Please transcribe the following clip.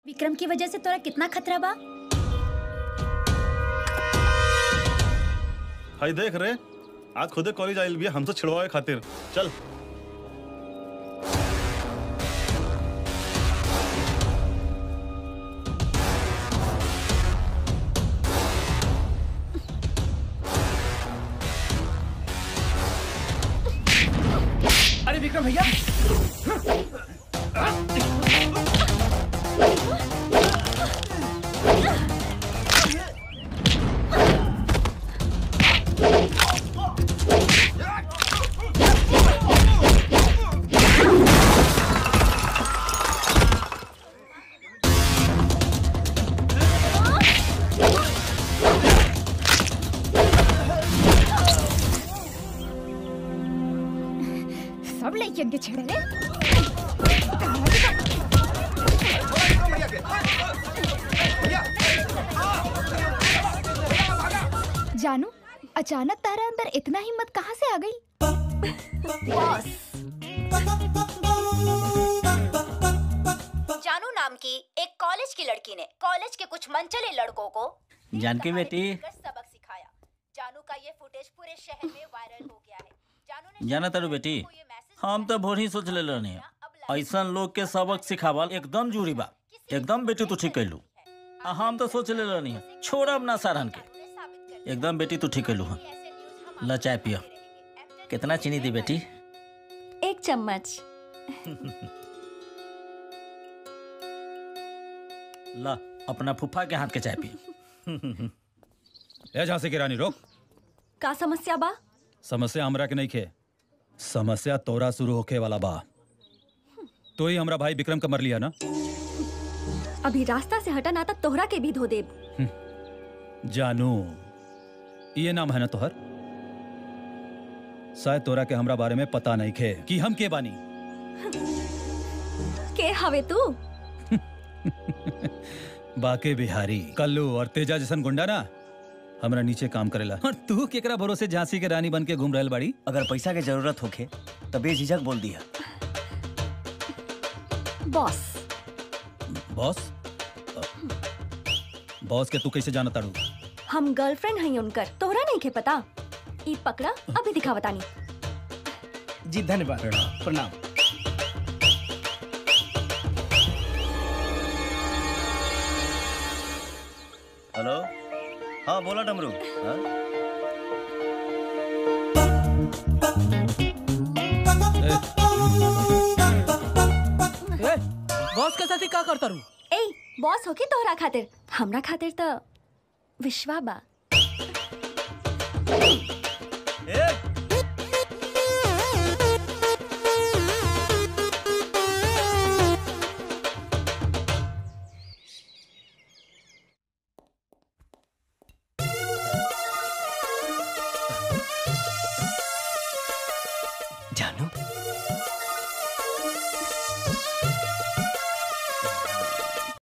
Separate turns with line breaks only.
विक्रम की वजह से तोरा कितना खतरा बा
हाय देख रे आज खुदे कॉलेज आइल भी हमसे छिड़वाए खातिर चल
अरे विक्रम भैया
सब लड़कियन के छेड़े जानू अचानक तारा अंदर इतना हिम्मत कहाँ से आ गई
जानू नाम की एक कॉलेज की लड़की ने कॉलेज के कुछ मनचले लड़कों को
जानकी बेटी
सबक सिखाया जानू का ये फुटेज पूरे शहर में वायरल हो गया है जानू ने
जाना तारू बेटी हम तो भोर ही सोच ले रहनी ऐसा लोग के सबक सिखावल एकदम जरूरी बा एकदम बेटी तू ठीक कैलू आ हम तो सोच ले रहनी छोड़ब ना सारन के एकदम बेटी तू ठीक कैलू हम ला चाय पियो कितना चीनी दी बेटी
एक चम्मच
ला अपना फूफा के हाथ के चाय पियो
ए झांसी की रानी रोक
का समस्या बा
समस्या हमरा के नहीं खे समस्या तोरा शुरू होखे वाला बा तो ही हमरा भाई विक्रम का मर लिया ना
अभी रास्ता से हटा ना तो तोहरा के भी धो देब
जानू ये नाम है ना तोहर शायद तोरा के हमरा बारे में पता नहीं खे कि हम के बानी
के हवे तू
बाके बिहारी कल्लू और तेजा जैसन गुंडा ना हमरा नीचे काम करेला और तू केकरा भरोसे झांसी के रानी बन के घूम रहल बाड़ी
अगर पैसा के जरूरत होखे तो बेझिझक बोल दिया
बॉस
बॉस बॉस के तू कैसे जाना ताड़ू
हम गर्लफ्रेंड हई उनकर तोहरा नहीं के पता ई पकड़ा अभी दिखावता नहीं
जी धन्यवाद प्रणाम
हेलो हाँ बोला डमरू हाँ?
बॉस के साथ ही का करता रू
ए बॉस होके तोहरा खातिर हमरा खातिर तो विश्वा बा
जानू